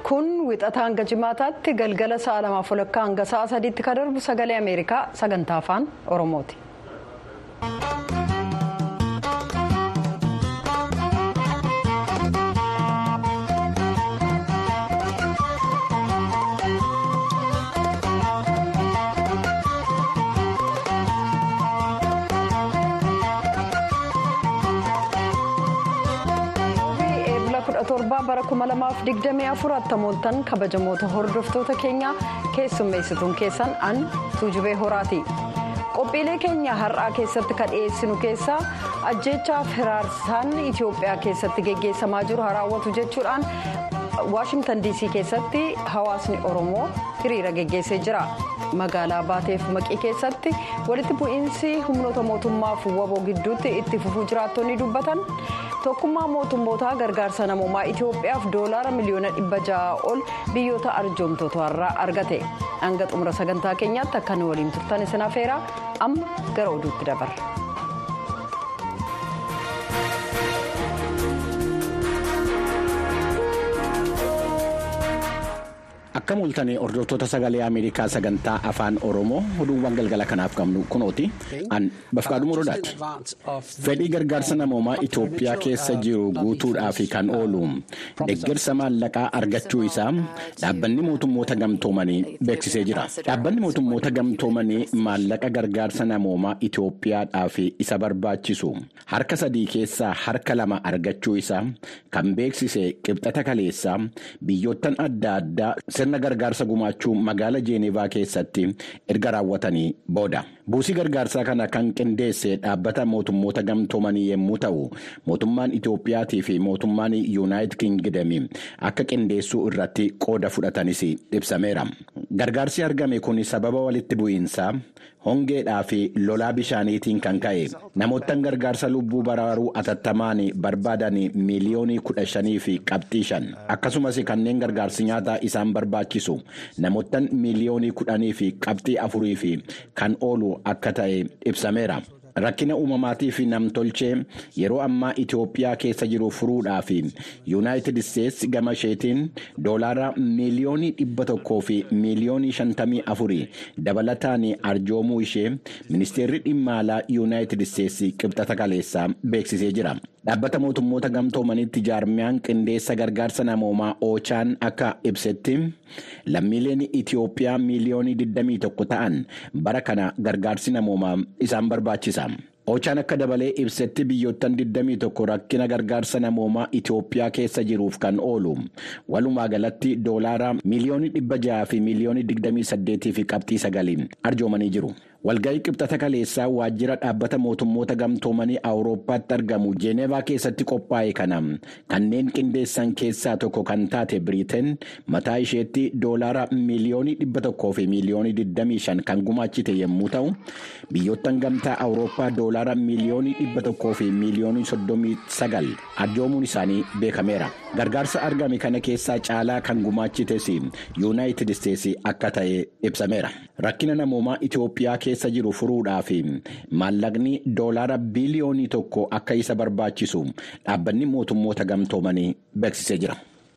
kun wixata hanga jimaataatti galgala sa'a lamaaf walakkaa hanga sa'a sadiitti kan darbu sagalee ameerikaa sagantaa afaan oromooti. torbaa bara kuma lamaaf digdamii afur attamooltan kabajamoota hordoftoota keenyaa keessummeessituun keessan an tuujubee horaati qophiilee keenya har'aa keessatti kan dhiyeessinu keessaa ajjeechaaf hiraarsaan itiyoophiyaa keessatti geggeessamaa jiru haraawwatu jechuudhaan waashingtan diisii keessatti hawaasni oromoo hiriira geggeessee jira magaalaa baateef maqii keessatti walitti bu'iinsi humnoota mootummaaf waboo gidduutti itti fufuu jiraattonni dubbatan. tokkummaa mootummootaa gargaarsa namoomaa itiyoophiyaaf doolaara miliyoona dhibba ja'a ol biyyoota arjoomtoota argate hanga xumura sagantaa keenyaatti akka nu waliin turtan isin afeeraa amma gara oduutti dabarra. akka mul'atanii hordoftoota sagalee ameerikaa sagantaa afaan oromoo oduuwwan galgala kanaaf qabnu kunooti an bafqaadhuma rodaati fedhii gargaarsa namoomaa itoophiyaa keessa jiru guutuudhaaf kan oolu deeggarsa maallaqaa argachuu isaa dhaabbanni mootummoota gamtoomanii beeksisee jira dhaabbanni mootummoota gamtoomanii maallaqa gargaarsa namoomaa itoophiyaadhaaf isa barbaachisu harka sadii keessaa harka lama argachuu isaa kan beeksise qibxata kaleessaa biyyoottan adda addaa. sirna gargaarsa gumaachuu magaala jeenevaa keessatti erga raawwatanii booda buusii gargaarsaa kana kan qindeesse dhaabbata mootummoota gamtoomanii yommuu ta'u mootummaan itoophiyaatii fi mootummaan yuunaayitid kingidami akka qindeessuu irratti qooda fudhatanis ibsameera gargaarsi argame kun sababa walitti bu'iinsaa hongeedhaa fi lolaa bishaaniitiin kan ka'e namoottan gargaarsa lubbuu baraaruu atattamaan barbaadan miiliyoonii kudha shanii fi qabxii shan akkasumas kanneen gargaarsi nyaataa isaan barbaachisu namoottan miiliyoonii kudhanii fi qabxii afurii fi kan oolu akka ta'e ibsameera. rakkina uumamaatii fi namtolchee yeroo ammaa itiyoophiyaa keessa jiru furuudhaaf yuunaayitid isteetsi gama isheetiin doolaara miiliyoonii dhibba tokkoo fi miiliyoonii shantamii afurii dabalataan arjoomuu ishee ministeerri dhimma alaa yuunaayitid isteetsi qibxata kaleessaa beeksisee jira. dhaabbata mootummoota gamtoomanitti jaarmiyaan qindeessa gargaarsa namoomaa oochaan akka ibsetti lammiileen itiyoophiyaa miiliyoonii 21 ta'an bara kana gargaarsi namoomaa isaan barbaachisa. oochaan akka dabalee ibsetti biyyoottan 21 rakkina gargaarsa namoomaa itiyoophiyaa keessa jiruuf kan oolu walumaa galatti doolaara miiliyoonii 600 fi miiliyoonii 28 fi qabxii 9 arjoomanii jiru. walga'ii qibxata kaleessaa waajjira dhaabbata mootummoota gamtoomanii awurooppaatti argamu jeenevaa keessatti qophaa'e kana kanneen qindeessan keessaa tokko kan taate biriiteen mataa isheetti doolaara miiliyoonii dhibba tokkoo fi miiliyoonii 25 kan gumaachite yommuu ta'u biyyoottan gamtaa awurooppaa doolaara miiliyoonii dhibba tokkoo fi miiliyoonii 39 arjoomuun isaanii beekameera gargaarsa argame kana keessaa caalaa kan gumaachites yuunaayitid isteetsi akka ta'e ibsameera rakkina namoomaa itiyoophiyaa keessa jiru furuudhaaf maallaqni doolaara biiliyoonii tokko akka isa barbaachisu dhaabbanni mootummoota gamtoomanii beeksisee jira.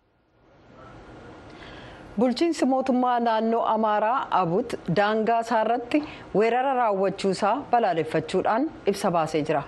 bulchiinsi mootummaa naannoo amaaraa abut daangaa isaarratti weerara raawwachuusaa balaaleffachuudhaan ibsa baasee jira.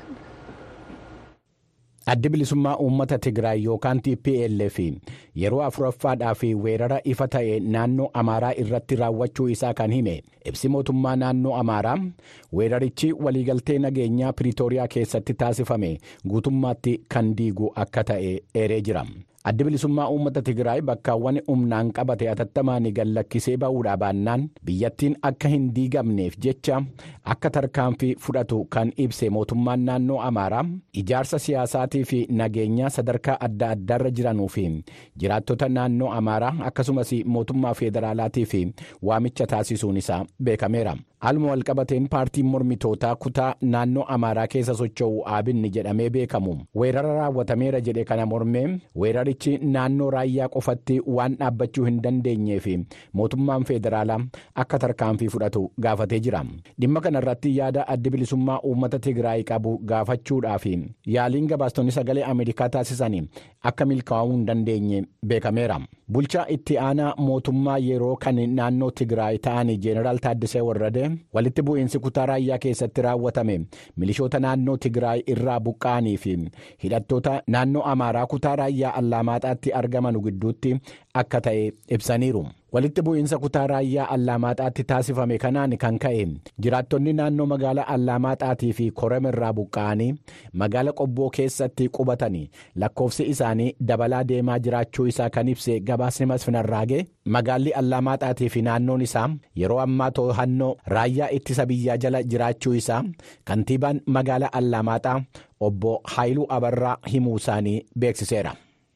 addi bilisummaa uummata tigraay yookaan tplf yeroo afuraffaadhaaf weerara ifa ta'e naannoo amaaraa irratti raawwachuu isaa kan hime ibsi mootummaa naannoo amaaraa weerarichi waliigaltee nageenyaa piriitooriyaa keessatti taasifame guutummaatti kan diigu akka ta'e eeree jira. addi bilisummaa uummata tigraay bakkaawwan humnaan qabate atattamaan gallakkisee ba'uudhaa baannaan biyyattiin akka hin diigamneef jecha akka tarkaanfii fudhatu kan ibse mootummaan naannoo amaaraa ijaarsa siyaasaatii fi nageenyaa sadarkaa adda addaarra jiranuu fi jiraattota naannoo amaaraa akkasumas mootummaa federaalaatii fi waamicha taasisuun isaa beekameera. Haaluma walqabateen paartiin mormitootaa kutaa naannoo amaaraa keessa socho'u aabinni jedhamee beekamu weerara raawwatameera jedhe kana mormee weerarichi naannoo raayyaa qofatti waan dhaabbachuu hin dandeenyeef mootummaan federaalaa akka tarkaanfii fudhatu gaafatee jira dhimma kana irratti yaada addi bilisummaa uummata tigraay qabu gaafachuudhaaf yaaliin gabaastonni sagalee ameerikaa taasisan akka milkaa'uu hin dandeenye beekameera. bulchaa itti aanaa mootummaa yeroo kan naannoo tigraay ta'an jeenaraal taaddisee warrade walitti bu'iinsi kutaa raayyaa keessatti raawwatame milishoota naannoo tigraay irraa buqqa'anii fi hidhattoota naannoo amaaraa kutaa raayyaa allaamaaxaatti argaman gidduutti akka ta'e ibsaniiru. walitti bu'iinsa kutaa raayyaa allaamaaxaatti taasifame kanaan kan ka'e jiraattonni naannoo magaalaa allaamaaxaatii fi korem irraa buqqa'anii magaala qobboo keessatti qubatanii lakkoofsi isaanii dabalaa deemaa jiraachuu isaa kan ibse gabaasni masfinarraagee magaalli allaamaaxaatii fi naannoon isaa yeroo ammaa to'annoo raayyaa ittisa biyyaa jala jiraachuu isaa kantiibaan magaalaa allaamaaxaa obbo haayiluu abarraa himuu isaanii beeksiseera.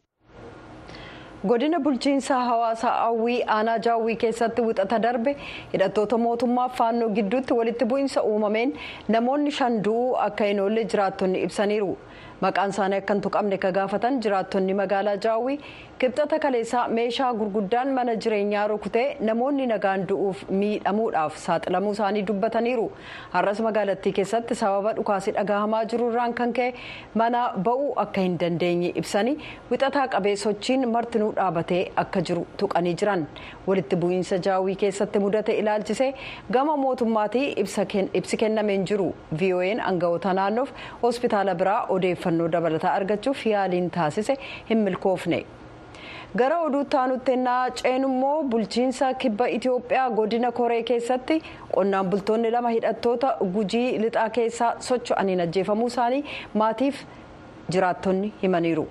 godina bulchiinsaa hawaasaa hawwii aanaa jaawwii keessatti wixata darbe hidhattoota mootummaa faannoo gidduutti walitti bu'iinsa uumameen namoonni shan du'uu akka hin oolle jiraattonni ibsaniiru maqaan isaanii akka hin tuqamne ka gaafatan jiraattonni magaalaa jaawwii kibxata kaleessaa meeshaa gurguddaan mana jireenyaa rukutee namoonni nagaan du'uuf miidhamuudhaaf saaxilamuu isaanii dubbataniiru har'as magaalattii keessatti sababa dhukaasii dhagahamaa jiruurraan kan ka'e mana ba'uu akka hin dandeenye ibsanii wixataa qabee sochiin martinuu dhaabatee akka jiru tuqanii jiran walitti bu'iinsa jaawwii keessatti mudate ilaalchisee gama mootummaatii ibsi kennameen jiru vo'n aangawoota naannoof hospitaala biraa odeeffannoo dabalataa argachuuf yaaliin taasise hin milkoofne. gara oduutti aanutti ennaa ceenummoo bulchiinsa kibba itiyoophiyaa godina koree keessatti qonnaan bultoonni lama hidhattoota gujii lixaa keessaa socho'aniin ajjeefamuu isaanii maatiif jiraattonni himaniiru.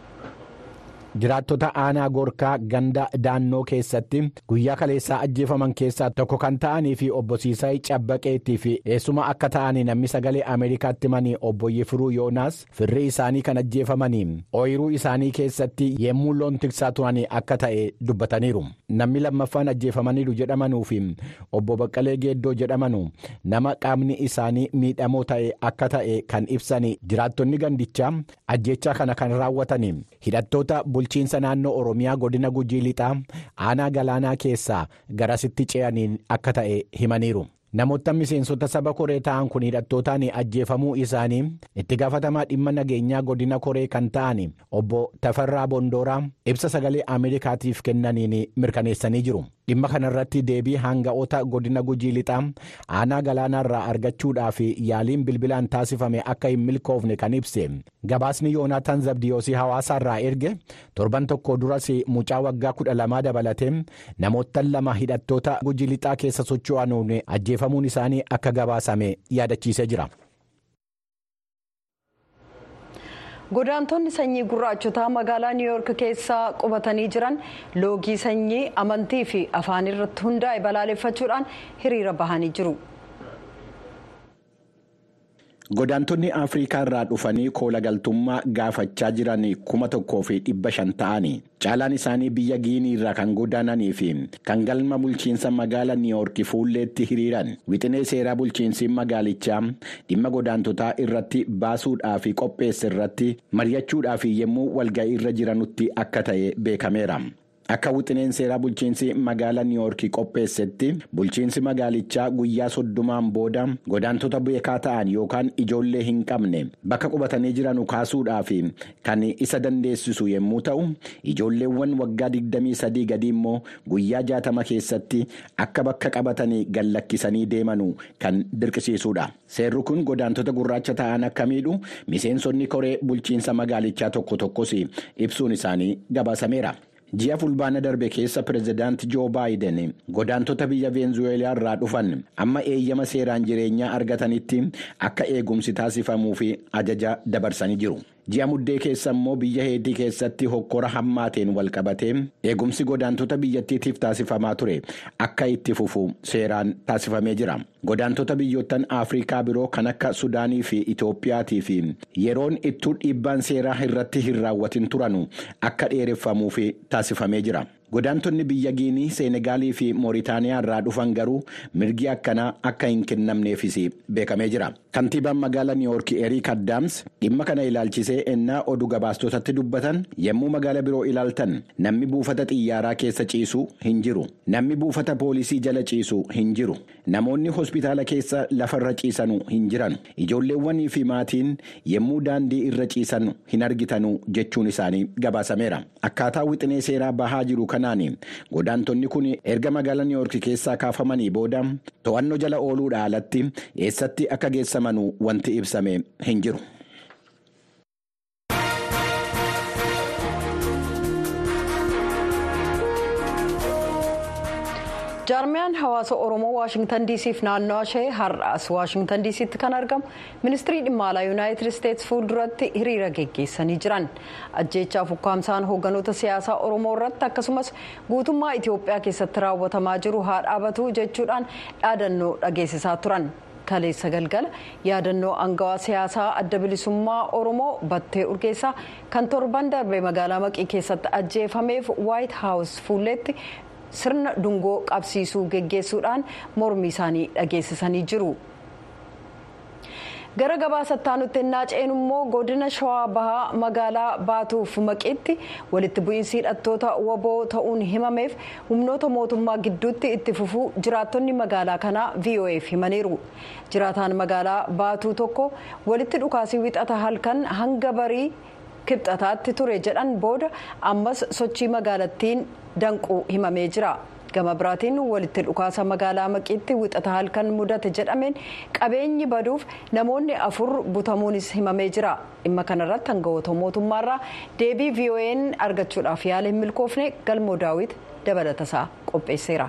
jiraattota aanaa gorkaa ganda daannoo keessatti guyyaa kaleessaa ajjeefaman keessaa tokko kan ta'anii fi obbo Siisaay Cabbaqeettii fi eessuma akka ta'anii namni sagalee Ameerikaatti manii obbo Yifiruu Yoonaas firri isaanii kan ajjeefamanii ooyiruu isaanii keessatti yemmuu loon tiksaa turanii akka ta'e dubbataniiru. Namni lammaffaan ajjeefamaniiru jedhamanuu fi obbo Baqqalee Geeddoo jedhamanu nama qaamni isaanii miidhamoo ta'e akka ta'e kan ibsanii jiraattonni gandichaa ajjechaa kana kan raawwatanii hidhattoota bulchiinsa naannoo oromiyaa godina gujii lixaa aanaa galaanaa keessaa garasitti ce'aniin akka ta'e himaniiru. namoota miseensota saba koree ta'an kun hidhattootaan ajjeefamuu isaanii itti gaafatamaa dhimma nageenyaa godina koree kan ta'an obbo Tafarraa Bondooraa ibsa sagalee Ameerikaatiif kennaniin mirkaneessanii jiru. dhimma kanarratti deebii hanga'oota godina gujii lixaa aanaa galaanaarraa argachuudhaaf yaaliin bilbilaan taasifame akka hin milkoofne kan ibse gabaasni yoonaataan zabdiyoosii hawaasaarraa erge torban tokko duras mucaa waggaa kudha lamaa dabalatee namoota lama hidhattoota gujii lixaa keessa socho'anuun ajjeefamuun isaanii akka gabaasame yaadachiisee jira. godaantonni sanyii gurraachotaa magaalaa niiwuyoork keessa qubatanii jiran loogii sanyii amantii fi afaan irratti hundaa'e balaaleffachuudhaan hiriira bahanii jiru. godaantonni afrikaa irraa dhufanii koola galtummaa gaafachaa jiran kuma tokkoo fi dhibba shan ta'anii caalaan isaanii biyya giinii irraa kan godaananii fi kan galma bulchiinsa magaala niiwuyoork fuulleetti hiriiran wixinee seeraa bulchiinsi magaalichaa dhimma godaantotaa irratti baasuudhaa fi qopheesse irratti mari'achuudhaa fi yommuu walga'ii irra jiranutti akka ta'e beekameera. Akka wixineen seeraa bulchiinsi magaala niiwuyoorkii qopheessetti bulchiinsi magaalichaa guyyaa soddomaan booda godaantota beekaa ta'an yookaan ijoollee hin qabne bakka qubatanii jiran kaasuudhaaf kan isa dandeessisu yommuu ta'u ijoolleewwan waggaa 23 gadi immoo guyyaa 60 keessatti akka bakka qabatanii gallakkisanii deemanu kan dirqisiisudha. Seerri kun godaantota gurraacha ta'an akka miidhu miseensonni koree bulchiinsa magaalichaa tokko tokkos ibsuun isaanii gabaasameera. ji'a fulbaana darbe keessa pirezidaanti joo baayiden godaantota biyya veenzuweelaa irraa dhufan amma eeyyama seeraan jireenyaa argatanitti akka eegumsi taasifamuuf ajaja dabarsanii jiru. ji'a muddee keessa immoo biyya heetii keessatti hokkora hammaateen walqabatee eegumsi godaantota biyyattiitiif taasifamaa ture akka itti fufu seeraan taasifamee jira godaantota biyyoottan afrikaa biroo kan akka sudaanii fi itoophiyaatii fi yeroon ittuu dhiibbaan seeraa irratti hin raawwatin turanu akka dheereffamuuf taasifamee jira. godaantonni biyya giinii seenegaalii fi mooritaaniyaa irraa dhufan garuu mirgi akkanaa akka hin kennamneefis beekamee jira kantiibaan magaalaa niiwuyoork eriik addaams dhimma kana ilaalchisee ennaa oduu gabaastotatti dubbatan yommuu magaala biroo ilaaltan namni buufata xiyyaaraa keessa ciisu hin jiru namni buufata poolisii jala ciisu hin jiru namoonni hospitaala keessa lafarra ciisanu hin jiran ijoolleewwanii fi maatiin yommuu daandii irra ciisan hin argitanu jechuun isaanii gabaasameera akkaataa wixinee seeraa bahaa jiru kanaan godaantonni kun erga magaalaa niiwoorki keessaa kaafamanii booda to'annoo jala ooluudha alatti eessatti akka geessaman wanti ibsame hin jiru. jaarmiyaan hawaasa oromoo waashingtan diisiif naannoo ishee har'aas waashingtan diisiitti kan argamu ministirii dhimma alaa yuunaayitid isteetsi fuulduratti hiriira geggeessanii jiran ajjeechaaf ukkaamsaan hoogganoota siyaasaa oromoo irratti akkasumas guutummaa itiyoophiyaa keessatti raawwatamaa jiru haa dhaabatu jechuudhaan dhaadannoo dhageessisaa turan. kaleessa galgala yaadannoo angawaa siyaasaa adda bilisummaa oromoo battee urgeessaa kan torban darbe magaalaa maqii keessatti ajjeefameef waayit haawus fuulleetti sirna dungoo qabsiisuu geggeessuudhaan mormii isaanii dhageessisanii jiru. gara gabaasattaa nutti naaceen immoo godina shawaa bahaa magaalaa baatuuf maqiitti walitti bu'iinsi hidhattoota waboo ta'uun himameef humnoota mootummaa gidduutti itti fufuu jiraattonni magaalaa kanaa vo'eef himaniiru jiraataan magaalaa baatuu tokko walitti dhukaasii wixata halkan hanga barii kibxataatti ture jedhan booda ammas sochii magaalattiin danquu himamee jira. gama biraatiin walitti dhukaasa magaalaa maqiitti wixata halkan mudate jedhameen qabeenyi baduuf namoonni afur butamuunis himamee jira dhimma kanarratti hangawoota mootummaarraa deebii vo'n argachuudhaaf yaala hin milkoofne galmoo daawit dabalatasaa qopheesseera.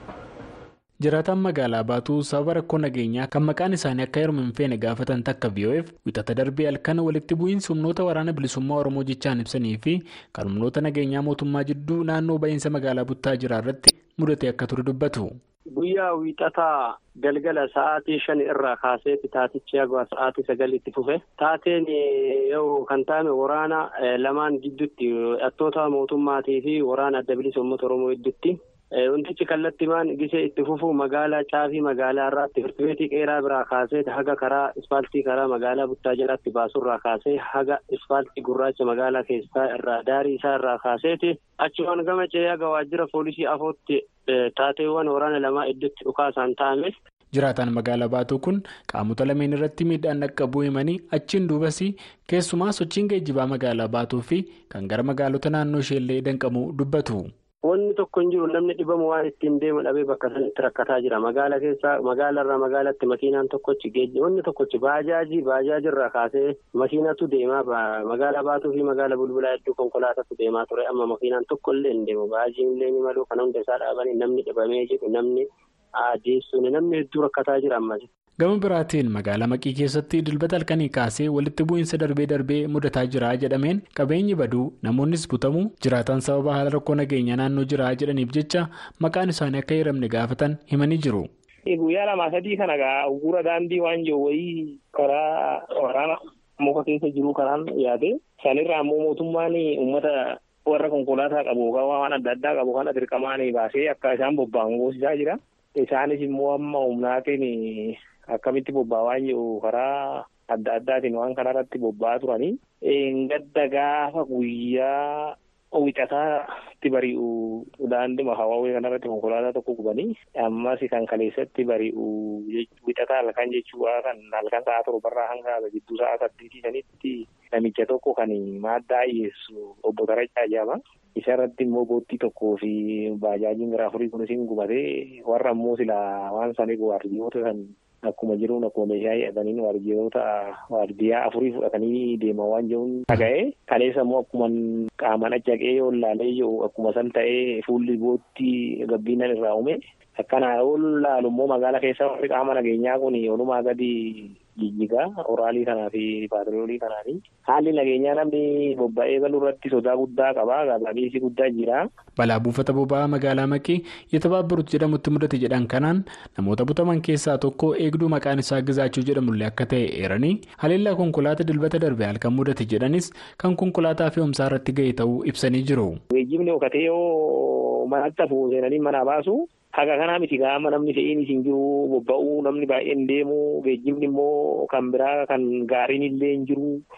jiraataan magaalaa baatuu sababa rakkoo nageenyaa kan maqaan isaanii akka heeruman hin feene gaafatan takka vo'eef wixata darbee halkan walitti bu'iinsi humnoota waraana bilisummaa oromoo jechaan ibsanii fi kan humnoota nageenyaa mootummaa jidduu naannoo ba'iinsa magaalaa buttaa jiraa irratti mudate akka ture dubbatu. guyyaa wiixataa galgala sa'aatii shan irraa kaasee taatichi hagwa sa'aatii sagaliitti fufe taateen yoo kan taa'ame waraana lamaan gidduutti hidhattoota mootummaatii fi waraana adda bilisa uummata oromoo gidduutti. Wantichi kallattimaan gisee itti fufu magaalaa caafii magaalaa irraatti firtibeetii qeeraa biraa kaasee haga karaa ispaaltii karaa magaalaa buttaa jalatti baasurraa kaasee haga ispaaltii gurraacha magaalaa keessaa irraa daarii isaa irraa kaaseeti achumaan gama ce'ee haga waajjira poolisii afootti taateewwan waraana lamaa iddotti dhukaasaan ta'ame. jiraataan magaalaa baatuu kun qaamota lameen irratti miidhaan dhaqqabuu himanii achiin duubas keessumaa sochiin geejjibaa magaalaa baatuu fi kan gara magaalota naannoo isheellee danqamuu dubbatu. Wanni tokko hin jiru namni dhibamu waan ittiin deemu dhabee bakka sanatti rakkataa jira. Magaala keessaa magaalarraa magaalatti makiinaan tokkochi geejjiba wanni tokkochi baajaajii baajaajirraa kaasee makiinatu deemaa magaalaa baatuu fi magaala bulbulaa hedduu konkolaatatu deemaa ture. Amma makiinaan tokko illee hin deemu. Baajiin illee ni malu kan hunda isaa dhaabanii namni dhibamee jedhu namni adeessuun namni hedduu rakkataa jira ammas. Gama biraatiin magaalaa maqii keessatti dilbata halkanii kaasee walitti bu'iinsa darbee darbee mudataa jira jedhameen qabeenyi baduu namoonnis butamu jiraatan sababa haala rakkoo nageenya naannoo jira jedhaniif jecha maqaan isaanii akka hiramne gaafatan himanii jiru. Guyyaa lamaa sadii kana egaa uggura daandii waan jiru wayii karaa waraana muka keessa jiru kanaan yaade sanirraa ammoo mootummaan uummata warra konkolaataa qabu waan adda addaa qabu kana dirqamaan baasee akka isaan bobba'an goosisaa jira. Isaanis immoo amma humnaatiin akkamitti bobba'aa jiru karaa adda addaatiin waan kanarratti bobba'aa turanii. Gadda gaafa guyyaa wixataatti bari'u daandii hawaawwee kanarratti konkolaataa tokko gubanii ammas kan kaleessatti bari'u wixataa halkan jechuudha kan halkan sa'a torbarraa hanga gidduu sa'a saddeetii sanitti namicha tokko kan maaddaa dhiyeessu obbo Tarachaa jedhama. Isarratti immoo boottii tokkoo fi baajaajiin gara afurii kunis hin gubatee warra immoo silaa waan sanii waardiyoota kan akkuma jiruun akkuma meeshaa hidhatanii waardiyoota waardiyaa afurii fudhatanii deemaa waan jiruun dhaga'ee kaleessa immoo akkuma qaamaan achaqee ol laalee jiru akkuma san ta'ee fuulli boottii gabbiinan irraa uume akkana ol laalu immoo magaala keessa warri qaama nageenyaa kun olumaa gadi jijjigaa oraalii kanaa fi paatroolii kanaanii haalli nageenyaa namni bobba'ee galuu irratti sodaa guddaa qaba gaazaabiisii guddaa jira. balaa buufata boba'aa magaalaa maqii yetebaabiruut jedhamutti mudate jedhan kanaan namoota butaman keessaa tokko eegduu maqaan isaa gizaachuu jedhamullee akka ta'e eeranii haleellaa konkolaataa dilbata darbe halkan mudate jedhanis kan konkolaataa fe'umsaa irratti ga'e ta'uu ibsanii jiru. geejjibni hokatee yoo manatti hafu seenanii manaa baasu. Haga kanaa miti gaama namni fe'iin isin jiru bobba'uu namni baay'een deemu geejjibni immoo kan biraa kan gaariin illee hin jiru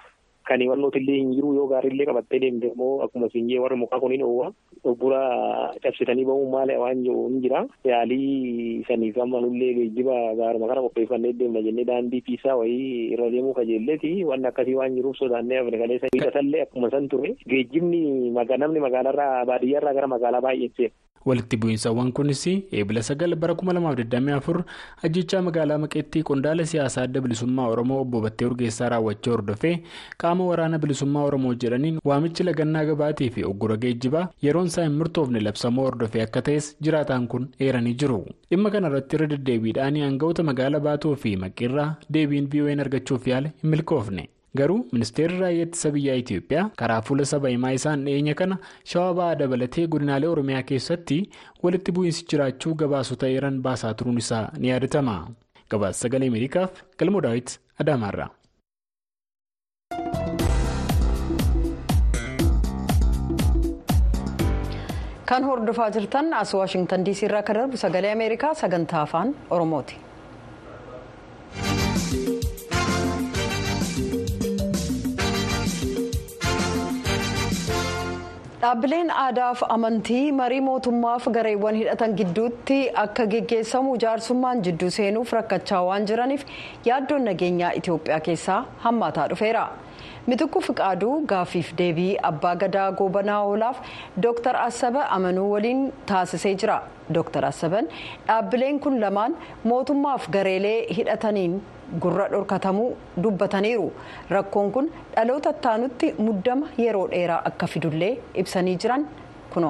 kan wannootillee hin jiru yoo gaariillee qabattee deemte immoo akkuma siinjee warri mukaa kuniin oowwa obbura cabsitanii bahuun maali waan jiru hin jira yaalii saniif amma nullee geejjiba gaaruma kana qopheeffannee deemna jennee daandii piisaa wayii irra deemuu kajeelleeti waan akkasii waan jiruuf sodaannee afrikalee sa hidhatallee akkuma san ture geejjibni namni magaalarraa baadiyyaarraa gara magaalaa baay'eessee. walitti bu'iinsawwan kunis eebila sagal bara 2024 ajjechaa magaalaa maqeettii qondaala siyaasaa adda bilisummaa oromoo obbo battee urgeessaa raawwachuu hordofee qaama waraana bilisummaa oromoo jedhaniin waamichi lagannaa gabaatii fi oggura geejjibaa yeroon isaa hin murtoofne labsamoo hordofee akka ta'es jiraataan kun eeranii jiru dhimma kanarratti irra deddeebiidhaan aangawoota magaalaa baatuu fi maqirraa deebiin vo'n argachuuf yaale hin milkoofne. garuu ministeerri raayyaa ittisa biyyaa itiyoophiyaa karaa fuula saba himaa isaan dhiyeenya kana shawaa ba'aa dabalatee godinaalee oromiyaa keessatti walitti bu'iinsi jiraachuu gabaasota eeran baasaa turuun isaa ni yaadatama gabaasa sagalee ameerikaaf galmoo daawit adaamaarra. kan hordofaa jirtan as waashingtan diisii irraa kan darbu sagalee ameerikaa sagantaa afaan oromooti. dhaabbileen aadaaf amantii marii mootummaaf gareewwan hidhatan gidduutti akka geggeessamu jaarsummaan jidduu seenuuf rakkachaa waan jiraniif yaaddoon nageenyaa itiyoophiyaa keessaa hammaataa dhufeera mitikkuu fiqaaduu gaaffiif deebii abbaa gadaa goobanaa oolaaf dooktar asaba amanuu waliin taasisee jira dooktar asaban dhaabbileen kun lamaan mootummaaf gareelee hidhataniin gurra dhorkatamuu dubbataniiru rakkoon kun dhaloota ittaanutti muddama yeroo dheeraa akka fidullee ibsanii jiran kuno.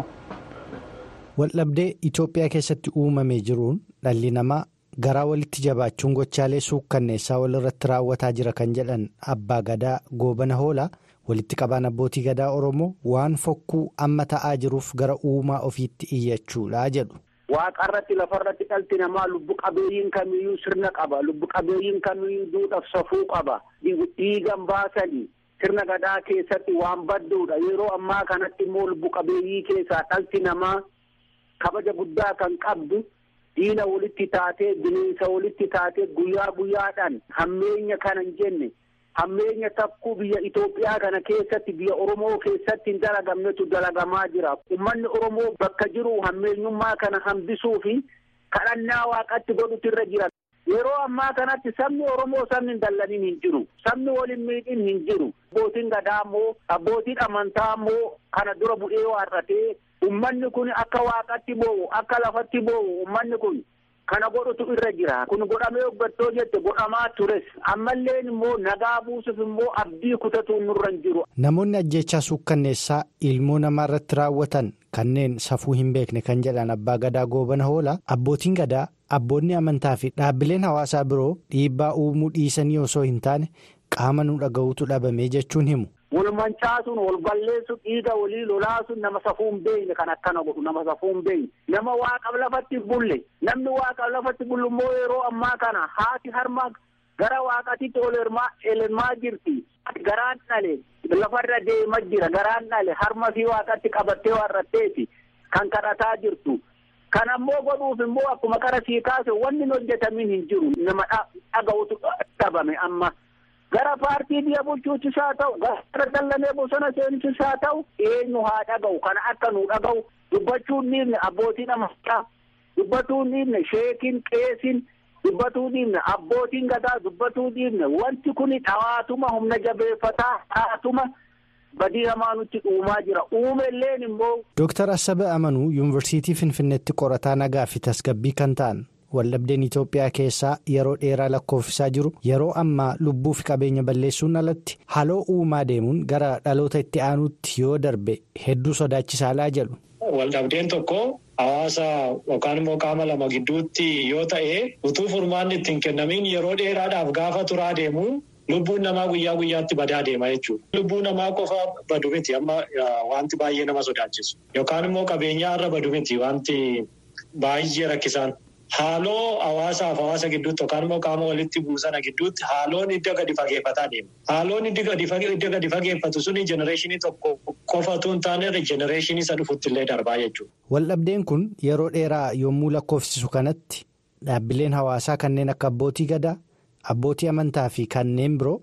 waldhabdee itiyoophiyaa keessatti uumamee jiruun dhalli namaa garaa walitti jabaachuun gochaalee suukkanneessaa walirratti raawwataa jira kan jedhan abbaa gadaa goobana hoolaa walitti qabaan abbootii gadaa oromoo waan fokkuu amma ta'aa jiruuf gara uumaa ofiitti iyyachuudha jedhu. waaqarratti lafarratti dhalti namaa lubbu qabeeyyiin kamiyyuu sirna qaba lubbu qabeeyyiin kamiyyuu duudhaaf safuu qaba dhiigan baasanii sirna gadaa keessatti waan badduudha yeroo ammaa kanatti immoo lubbu qabeeyyii keessaa dhalti namaa kabaja guddaa kan qabdu diina walitti taatee bineensa walitti taatee guyyaa guyyaadhaan hammeenya kana hin jenne hammeenya takkuu biyya Itoophiyaa kana keessatti biyya Oromoo keessatti hin dalagamnetu dalagamaa jira. Uummanni Oromoo bakka jiru hammeenyummaa kana hambisuu fi kadhannaa waaqatti godhutu irra jira. Yeroo ammaa kanatti sabni Oromoo sabni hin dallaniin hin jiru. Sabni waliin miidhin hin jiru. Abbootiin gadaa immoo abbootiin amantaa immoo kana dura bu'ee waarratee uummanni kun akka waaqatti boo'u akka lafatti boo'u uummanni kun kana godhutu irra jira. Kun godhamee hoggattoo jette godhamaa tures. Ammallee immoo nagaa buusuuf immoo abdii kutatu nurra hin jiru. Namoonni ajjechaa suukkanneessaa ilmoo namaa irratti raawwatan kanneen safuu hin beekne kan jedhan abbaa gadaa goobana hoolaa abbootiin gadaa abboonni amantaa fi dhaabbileen hawaasaa biroo dhiibbaa uumuu dhiisanii osoo hin taane qaama nu dhaga'uutu dhabamee jechuun himu. Wal mancaasuun wal balleessuun dhiiga walii lolaasuun nama safuu hin beekne kan akkana godhu nama safuu hin beekne nama waaqa lafatti bulle namni waaqa lafatti bullu immoo yeroo ammaa kana haati harma gara waaqatitti ol elmaa jirti. Garaan dhale lafarra deemaa jira garaan dhale harma fi waaqatti qabattee warratteeti kan kadhataa jirtu. Kan ammoo godhuuf immoo akkuma qara sii kaase wanni hojjetamin hin jiru nama dhaga'utu dhabame amma. Gara paartii biyya bulchuutis haa ta'u gara dallanee bosona seenutis haa ta'u eenyu haa dhaga'u kana akka nu dhaga'u dubbachuun dhiifne abbootiin amantaa dubbachuun dhiifne sheekiin qeesiin dubbatuu dhiifne abbootiin gadaa dubbatuu dhiifne wanti kun dhawaatuma humna jabeeffataa dhawaatuma badii hamaa nutti dhuumaa jira uumelleen immoo. Dooktar Assabe Amanuu yuunivarsiitii Finfinneetti qorataa nagaa fi tasgabbii kan ta'an. waldhabdeen Itoophiyaa keessaa yeroo dheeraa lakkoofsisaa jiru yeroo ammaa lubbuu fi qabeenya balleessuun alatti haloo uumaa deemuun gara dhaloota itti aanuutti yoo darbe hedduu sodaachisaadhaa jedhu. Waldhabdeen tokko hawaasa yookaan immoo qaama lama gidduutti yoo ta'e utuu furmaanni ittiin kennamiin yeroo dheeraadhaaf gaafa turaa deemu lubbuun namaa guyyaa guyyaatti badaa deema jechuudha. Lubbuu namaa qofa badu miti amma wanti baay'ee nama sodaachisu yookaan immoo qabeenyaa irra badu miti wanti baay'ee rakkisaan. Haaloo hawaasaaf hawaasa gidduutti yookaan immoo qaama walitti buusana gidduutti haaloon hidda gadi fageeffataa deema. Haaloon hidda gadi fageeffatu suni jenereeshinii tokko qofatu hin taane jenereeshinii isa dhufutti illee darbaa jechuudha. Waldhabdeen kun yeroo dheeraa yommuu lakkoofsisu kanatti dhaabbileen hawaasaa kanneen akka abbootii gadaa, abbootii amantaa fi kanneen biroo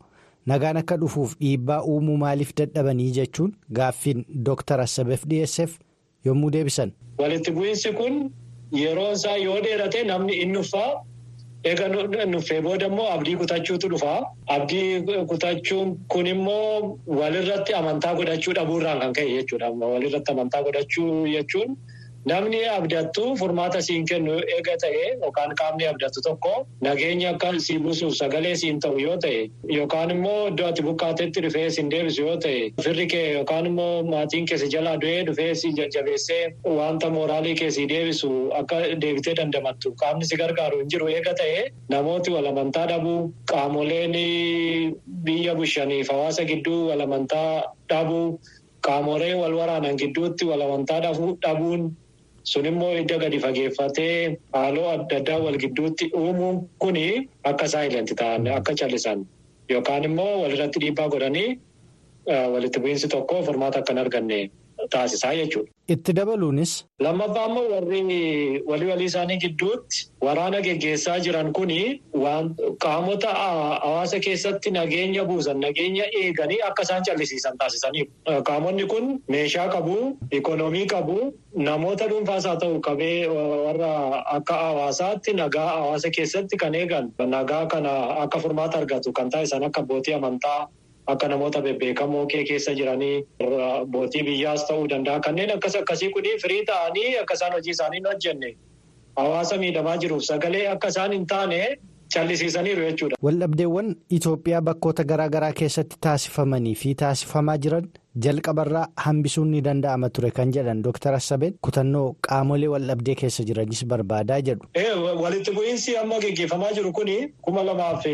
nagaan akka dhufuuf dhiibbaa uumuu maaliif dadhabanii jechuun gaaffiin dooktar Assabeef dhiyeesseef yommuu deebisan. Walitti bu'iinsi kun yeroon isaa yoo dheerate namni inni uffaa eega nuffee booda immoo abdii kutachuutu dhufa. Abdii kutachuun kun immoo walirratti amantaa godhachuu dhabuurraan kan ka'e jechuudha. Walirratti amantaa godhachuu jechuun namni abdattu furmaata siin kennu eega ta'e yookaan qaamni abdattu tokko nageenya akka sii buusuuf sagalee siin ta'u yoo ta'e yookaan immoo iddoo ati buqqaatetti dhufee siin deebisu yoo ta'e firri kee yookaan immoo maatiin kee si jalaa du'ee dhufee si jajjabeessee wanta mooraalii kee si deebisu akka deebitee dandamattu qaamni si gargaaru hin jiru eega ta'e namooti walamantaa dhabuu qaamoleen biyya bushaniif hawaasa gidduu walamantaa dhabuu qaamolee wal waraanan gidduutti walamantaa dhabuun. sun immoo hidda gadi fageeffatee haaloo adda addaa wal gidduutti uumuun kuni akka saayilenti ta'an akka callisan yookaan immoo walirratti dhiibbaa godhanii walitti bu'iinsi tokko furmaata akka hin arganne taasisaa jechuudha. Itti dabaluunis. Lammaffaa immoo warri walii walii isaanii gidduutti waraana geggeessaa jiran kuni qaamota hawaasa keessatti nageenya buusan nageenya eeganii akka isaan callisiisan taasisaniiru. Qaamonni kun meeshaa qabu, ikoonoomii qabu, namoota dhuunfaas haa ta'u qabee warra akka hawaasaatti nagaa hawaasa keessatti kan eegan nagaa kana akka furmaata argatu kan taasisan akka abbootii amantaa. Akka namoota bebbeekamoo kee keessa jiranii abbootii biyyaas ta'uu danda'a. Kanneen akkas akkasii kuni firii ta'anii akka isaan hojii isaanii hin hojjenne hawaasa miidhamaa jiruuf sagalee akka isaan hin taane callisiisaniiru jechuudha. Waldhabdeewwan Itoophiyaa bakkoota garaa garaa keessatti taasifamanii fi taasifamaa jiran jalqabarraa hambisuun ni danda'ama ture kan jedhan Dr. Assabeen kutannoo qaamolee waldhabdee keessa jiranis barbaadaa jedhu. Walitti bu'iinsi amma gaggeeffamaa jiru kuni kuma lamaaf.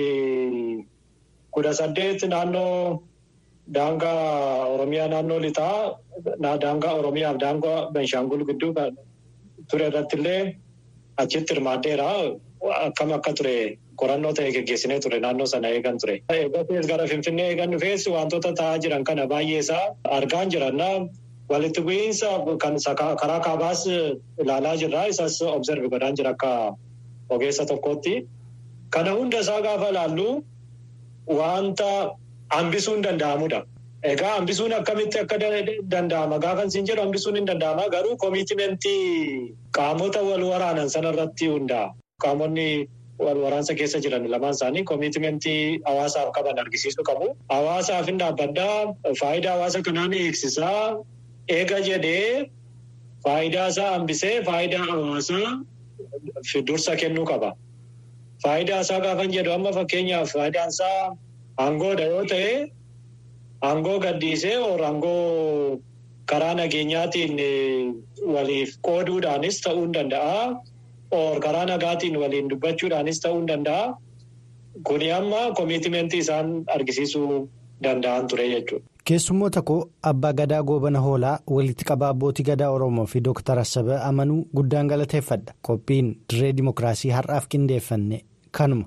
kudha saddeet naannoo daangaa Oromiyaa naannoo lixaa daangaa Oromiyaa fi daangaa Benshaangul gidduu ture irratti illee achitti hirmaaddeera. Akkam akka ture qorannoo ta'e geggeessinee ture naannoo sana eegan ture. Eeggatees gara Finfinnee eegan dhufees wantoota ta'aa jiran kana baay'ee isaa argaan jiranna. Walitti bu'iinsa kan karaa kaabaas ilaalaa jirra. Isas observe godhaan jira akka ogeessa tokkootti. Kana hunda isaa gaafa ilaallu. Wanta hambisuun danda'amudha. Egaa hambisuun akkamitti akka danda'ama gaafa isin jedhu hambisuun hin danda'ama garuu koomitimentii qaamota wal waraanan sanarratti hundaa'a. Qaamonni wal waraansa keessa jiran lamaan isaanii koomitimentii hawaasaaf qaban argisiisuu qabu. Hawaasaaf hin dhaabbaddaa faayidaa hawaasa kanaan eegsisaa eega jedhee faayidaa isaa hambisee faayidaa hawaasaa dursa kennuu qaba. Faayidaa isaa gaafan jedhu amma fakkeenyaaf faayidaan isaa aangoodha yoo ta'e aangoo gaddiisee aangoo karaa nageenyaatiin waliif qooduudhaanis ta'uu ni danda'a. Karaa nagaatiin waliin dubbachuudhaanis ta'uu ni danda'a. Kuni amma koomitimentii isaan argisiisuu danda'an ture jechuudha. Keessummoota koo Abbaa Gadaa Goobana Hoolaa walitti qabaa abbootii gadaa Oromoo fi Dooktar Assabee amanuu guddaan galateeffadha. Qophiin dirree Dimookiraasii har'aaf qindeeffanne kanuma.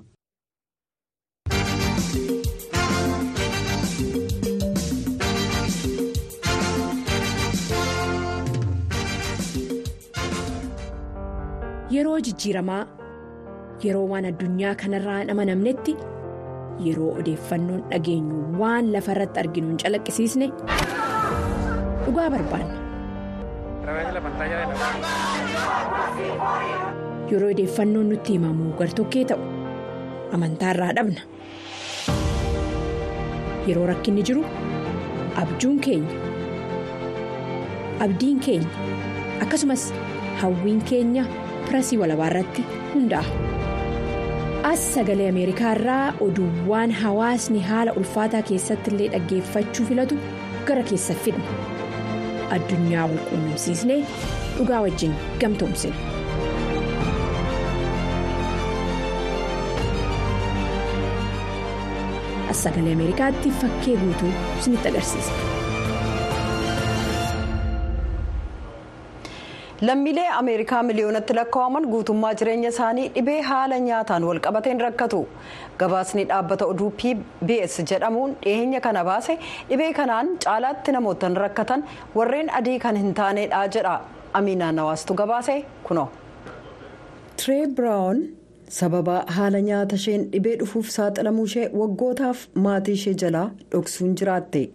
Yeroo jijjiiramaa yeroo waan addunyaa kanarraa hin amanamnetti yeroo odeeffannoon dhageenyu waan lafa irratti arginu hin calaqqisiisne dhugaa barbaanna. Yeroo odeeffannoon nutti himamu gartokkee ta'u amantaarraa dhabna. Yeroo rakkinni jiru abjuun keenya abdiin keenya akkasumas hawwiin keenya. pirasii walabaa irratti hundaa'a. As sagalee Ameerikaa irraa oduuwwan hawaasni haala ulfaataa keessatti illee dhaggeeffachuu filatu gara keessa fidna. Addunyaa wal quunnamsiisnee dhugaa wajjin gamtoomsina. As sagalee Ameerikaatti fakkee guutuu isinitti agarsiisa. lammiilee ameerikaa miliyoonatti lakkaa'aman guutummaa jireenya isaanii dhibee haala nyaataan walqabateen rakkatu gabaasni dhaabbata oduu pbs jedhamuun dhiyeenya kana baase dhibee kanaan caalaatti namootaan rakkatan warreen adii kan hin taanedha jedha amiinaa nawaastu gabaase kuno. tiree biraawun sababa haala nyaata isheen dhibee dhufuuf saaxilamuu ishee waggootaaf maatii ishee jalaa dhoksuun jiraatte.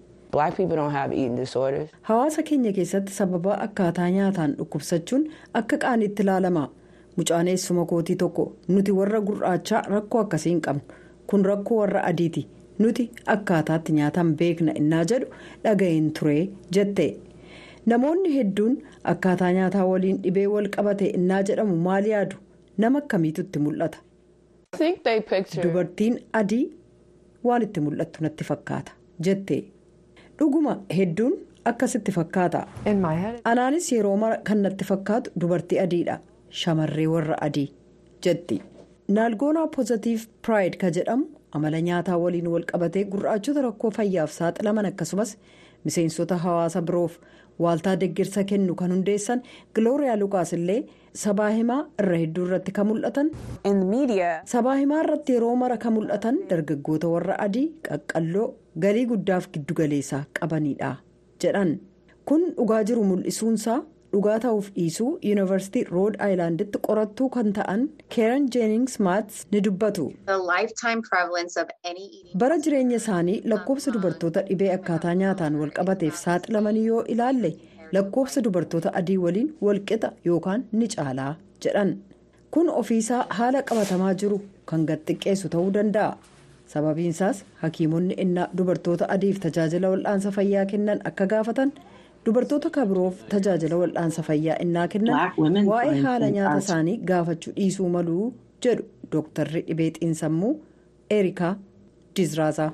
hawaasa keenya keessatti sababa akkaataa nyaataan dhukkubsachuun akka qaaniitti ilaalama mucaan eessuma kootii tokko nuti warra gurraachaa rakkoo akkasii hin qabnu kun rakkoo warra adiiti nuti akkaataatti nyaataan beekna innaa jedhu dhaga'een ture jette namoonni hedduun akkaataa nyaataa waliin dhibee wal qabate innaa jedhamu maal yaadu nama akkamiitu itti mul'ata. dubartiin adii waan itti mul'attu natti fakkaata jette. dhuguma hedduun akkasitti fakkaata anaanis yeroo mara kan natti fakkaatu dubartii adiidha shamarree warra adii jetti naalgoonaa poozitiiv piraayid ka jedhamu amala nyaataa waliin wal qabatee gurraachota rakkoo fayyaaf saaxilaman akkasumas miseensota hawaasa biroof waaltaa deeggarsa kennu kan hundeessan gilooriyaa lukaas illee sabaa himaa irra hedduu irratti kan mul'atan sabaa himaa irratti yeroo mara kan mul'atan dargaggoota warra adii qaqqalloo galii guddaaf giddugaleessaa qabanidha jedhan kun dhugaa jiru mul'isuunsaa dhugaa ta'uuf dhiisuu yuunivarsiitii rood aayilaanditti qorattuu kan ta'an keeran jeenings maats ni dubbatu bara jireenya isaanii lakkoofsa dubartoota dhibee akkaataa nyaataan wal qabateef saaxilamanii yoo ilaalle lakkoofsa dubartoota adii waliin walqixa yookaan ni caalaa jedhan kun ofiisaa haala qabatamaa jiru kan gad-xiqqeessu ta'uu danda'a. sababiinsaas hakiimonni innaa dubartoota adiif tajaajila wal'aansa fayyaa kennan akka gaafatan dubartoota kabiroof tajaajila wal'aansa fayyaa innaa kennan waa'ee haala nyaata isaanii gaafachuu dhiisuu maluu jedhu dooktarri dhibee xiinsammuu erikaa dizraazaa.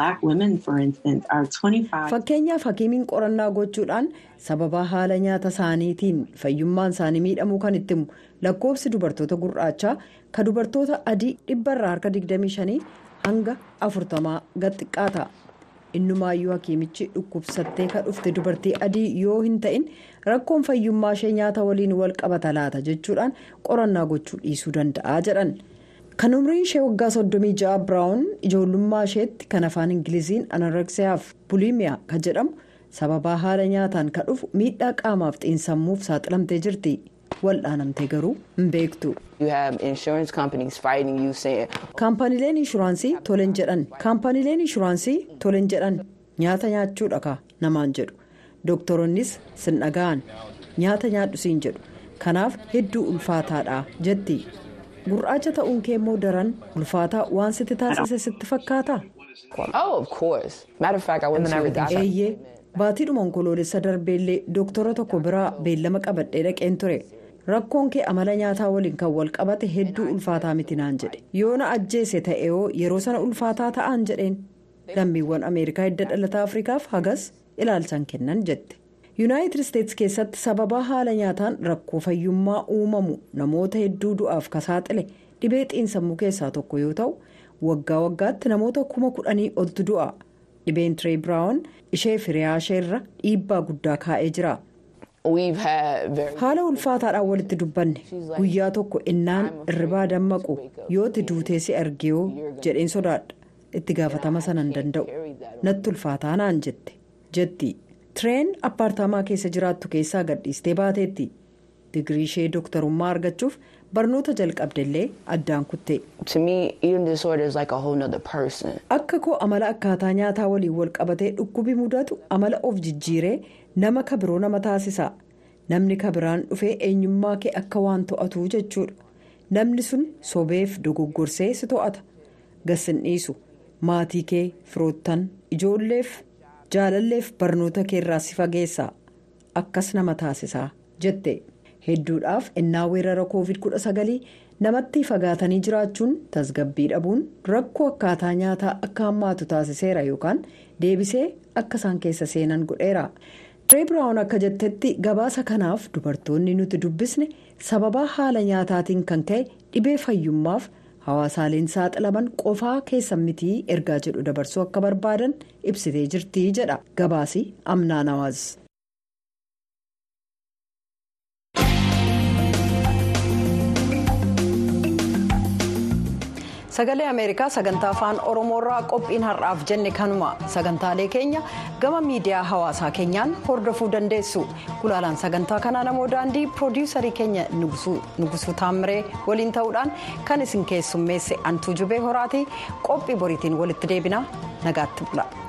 fakkeenyaaf hakiimiin qorannaa gochuudhaan sababa haala nyaata isaaniitiin fayyummaan isaanii miidhamuu kan itti himu lakkoofsi dubartoota gurraachaa ka dubartoota adii dhibbarraa harka 25. hanga afurtamaa gad xiqqaata innumaayyuu hakiimichi dhukkubsattee ka dhufte dubartii adii yoo hin ta'in rakkoon fayyummaa ishee nyaata waliin wal qabata laata jechuudhaan qorannaa gochuu dhiisuu danda'a jedhan kan umriin ishee waggaa 36 biraawun ijoollummaa isheetti kan afaan ingiliziin anoreksiyaaf buliimiyaa kan jedhamu sababaa haala nyaataan ka dhufu miidhaa qaamaaf xiinsammuuf saaxilamtee jirti. wal'aanamtee garuu hin beektu. kaampaniileen inshuraansii toleen jedhan kaampaniileen inshuraansii toleen jedhan nyaata nyaachuudha ka namaan jedhu dooktaronnis sin dhaga'an nyaata nyaadhu siin jedhu kanaaf hedduu ulfaataadha jetti gurraacha ta'uun kee immoo daran ulfaataa waan sitti taasise sitti fakkaata. eeyyee baatiidhuma onkoloolessa darbeellee dooktora tokko biraa beellama qabadhee dhaqeen ture. rakkoon kee amala nyaataa waliin kan wal qabate hedduu ulfaataa miti naan jedhe yoo na ajjeese ta'eoo yeroo sana ulfaataa ta'an jedheen lammiiwwan ameerikaa hidda dhalataa afrikaaf hagas ilaalchan kennan jette yuunaayitid isteetsi keessatti sababaa haala nyaataan rakkoo fayyummaa uumamu namoota hedduu du'aaf ka saaxile dhibee xiinsammuu keessaa tokko yoo ta'u waggaa waggaatti namoota kuma kudhanii oltu du'a dhibeen tiree biraawun ishee firiyaa isheerra dhiibbaa guddaa kaa'ee jira. haala ulfaataadhaan walitti dubbanne guyyaa tokko innaan irribaa dammaqu yooti duutee si argeeyoo jedheen sodaadha itti gaafatama sana hin danda'u natti ulfaataa naan jette jetti tireen appaartaamaa keessa jiraattu keessaa gadhiistee baateetti digirii ishee dooktarummaa argachuuf barnoota jalqabdellee addaan kutte. akka koo amala akkaataa nyaataa waliin wal qabatee dhukkubi mudatu amala of jijjiiree nama kabiroo nama taasisa namni kabiraan dhufee eenyummaa kee akka waan to'atu jechuudha namni sun sobeef dogoggorsee si to'ata gassin dhiisu maatii kee firoottan ijoolleef jaalalleef barnoota keerraa si fageessa akkas nama taasisa jette. hedduudhaaf innaa weerara covid 19 namatti fagaatanii jiraachuun tasgabbii dhabuun rakkoo akkaataa nyaataa akka hammaatu taasiseera yookaan deebisee akka isaan keessa seenan godheera. tiree biraawun akka jettetti gabaasa kanaaf dubartoonni nuti dubbisne sababaa haala nyaataatiin kan ka'e dhibee fayyummaaf hawaasaaleen saaxilaman qofaa keessan mitii ergaa jedhu dabarsuu akka barbaadan ibsitee jirti jedha gabaasi amnaa nawaaz. sagalee ameerikaa sagantaa afaan oromoorraa qophiin har'aaf jenne kanuma sagantaalee keenya gama miidiyaa hawaasaa keenyaan hordofuu dandeessu gulaalaan sagantaa kanaa namoo daandii piroodiyuusarii keenya nugusuu taamiree waliin ta'uudhaan kan isin keessummeesse antuu jubee horaatii qophii boriitiin walitti deebina nagaatti bula.